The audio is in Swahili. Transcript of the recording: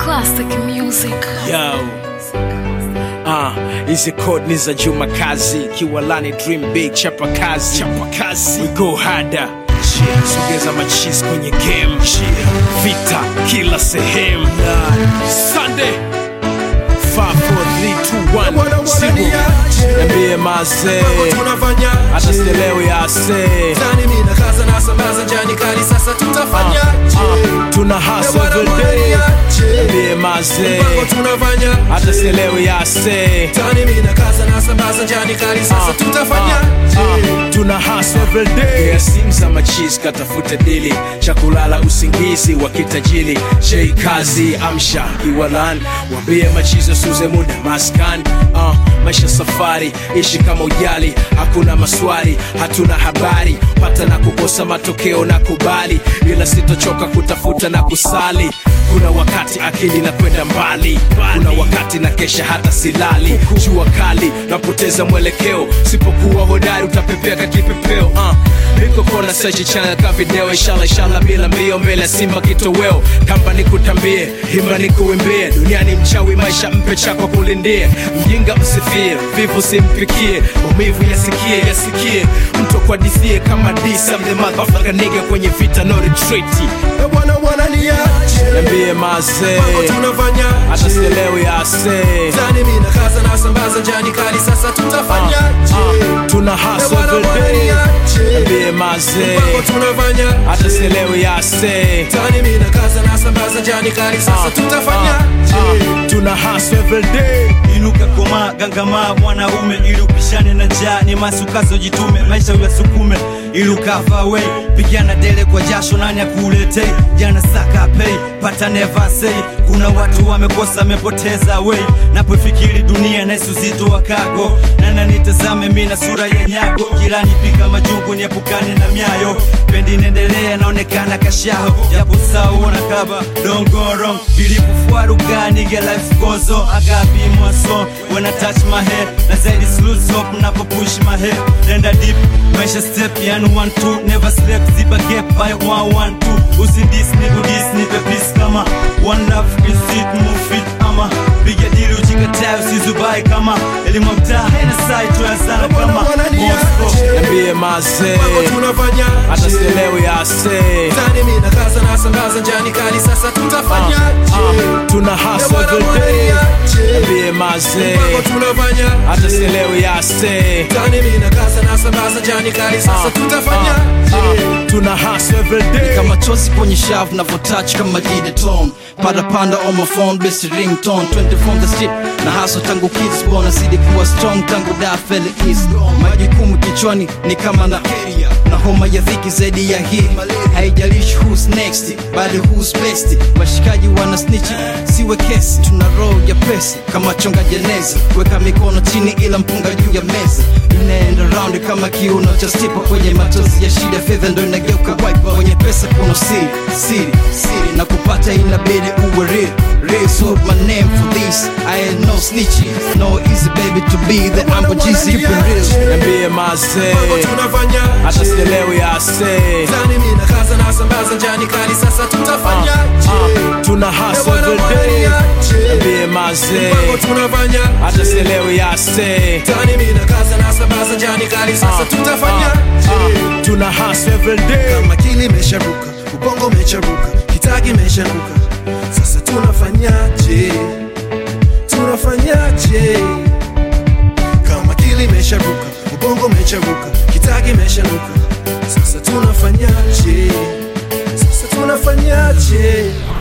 Classic music. Yo. Uh, hizi code ni za Juma Kazi, Kiwalani Dream Big, chapa kazi, chapa kazi. We go harder. Yeah. Sogeza machis kwenye game. Yeah. Vita kila sehemu. Sunday. 5 4 3 2 1 Sibu. Niambie mazee. tunafanya Hata sielewi ase. Zani mimi na kaza na sambaza njani kali sasa tutafanya Uh, tuna hustle every day. Niambie mazee. Mpango tunafanya Hata sielewi ase. Zani mimi na kaza na sambaza njani kali sasa Ah, tutafanya Ah, tuna hustle every day yeah, simu za machis katafuta dili cha kulala usingizi wa kitajili j kazi amsha iwalan wambie machizo suze muda maskan uh, maisha safari ishi kama ujali hakuna maswali hatuna habari pata na kukosa matokeo na kubali ila sitochoka kutafuta na kusali kuna wakati akili na kwenda mbali kuna wakati na kesha hata silali jua kali napoteza mwelekeo sipokuwa hodari utapepea ka kipepeo uh. niko kona sechi channel ka video inshallah inshallah bila mbio mbele ya simba kitoweo kamba nikutambie himba nikuimbie duniani mchawi maisha mpe chako kulindie mjinga msifie vivu simpikie maumivu yasikie yasikie mtu kwadithie kama disa mlemadhafakaniga kwenye vita no retreat Eh, bwana bwana niache niambie mazee Mpango tunafanya hata sielewi ase Zani mimi na kaza na sambaza njani kali sasa tutafanya Ah, tuna hustle every day niambie mazee Mpango tunafanya hata sielewi ase Zani mimi na kaza na sambaza njani kali sasa tutafanya Ah, tuna hustle every day inuka koma gangama mwanaume ili upishane na njaa ni masukazo jitume maisha uyasukume ili ukafa we pigana dele kwa jasho nani akuletei jana saka pei pata never say kuna watu wamekosa amepoteza we napofikiri dunia naisu uzito wa kago nana nitazame mi na sura ya nyago jirani pika majungu niepukane na myayo pendi nendelea naonekana kashaho japo sawa na kaba don't go wrong bilipufuaruga nige life goes on I gotta be my song when I touch my head na zaidi lose hope napo push my head nenda deep maisha step yani one two never sleep ziba gap by one one two usindis niku dis nipe peace kama one love is it move it ama piga dili uchikatayo usizubai kama elimu ya mtaa haina sai tuya sana kama Bwana Moscow niache niambie mazee Mpango tunafanya hata sielewi ase Zani mimi na kaza na sambaza njani kali sasa tutafanya Ah, tuna hustle every day niambie mazee Mpango tunafanya hata sielewi ase Zani mimi na kaza na sambaza njani kali sasa tutafanya Ah, tuna hustle every day kama chozi kwenye shavu navotouch kama dideton padapanda on my phone best ringtone 20 from the street na haso tangu kids bona zidi kuwa strong tangu da fele east majukumu kichwani ni kama na na homa ya dhiki zaidi ya hii haijalishi who's next bali who's best washikaji wana snitch siwe kesi tuna roho ya pesi kama chonga jeneza weka mikono chini ila mpunga juu ya meza inaenda round kama kiuno cha stipa kwenye matozi ya shida fedha ndo inageuka wipe kwenye pesa kuna siri siri siri na kupata inabidi uwe real real so my name for this I ain't no snitchy no easy baby to be the amber GC keep it real niambie mazee Mpango tunafanya hata sielewi ase Zani mimi na kaza na sambaza njani kali sasa tutafanya Ah, tuna hustle every day niambie mazee Mpango tunafanya hata sielewi ase Zani mimi na kaza na sambaza njani kali sasa tutafanya Ah, tuna hustle every day kama kili imesharuka ubongo umecharuka kitagi imesharuka sasa tunafanyaje tunafanyaje kama kili imesharuka ubongo umecharuka kitagi imesharuka sasa tunafanyaje sasa tunafanyaje